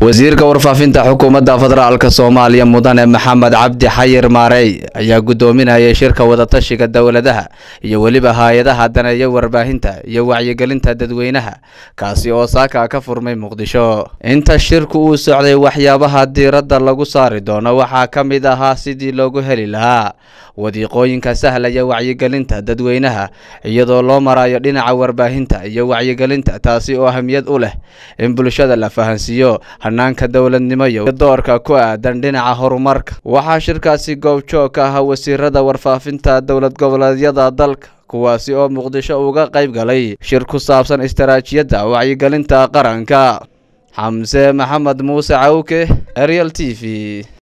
wasiirka warfaafinta xukuumadda federaalk soomaaliya mudane maxamed cabdi xayir maarey ayaa gudoominayay shirka wadatashiga dowladaha iyo weliba hay-adaha daneeya warbaahinta iyo wacyigelinta dadweynaha kaasi oo saaka ka furmay muqdisho inta shirku uu socday waxyaabaha diiradda lagu saari doono waxaa ka mid ahaa sidii loogu heli lahaa wadiiqooyinka sahlaya wacyigelinta dadweynaha iyadoo loo marayo dhinaca warbaahinta iyo wacyigelinta taasi oo ahamiyad u leh in bulshada la fahansiiyo hanaanka dowladnimo iyo doorka ku aadan dhinaca horumarka waxaa shirkaasi goobjoog ka ah wasiirada warfaafinta dowlad goboleedyada dalka kuwaasi oo muqdisho uga qayb galay shir ku saabsan istaraatijiyadda wacyigelinta qaranka xamse maxamed muuse cawke ariel t v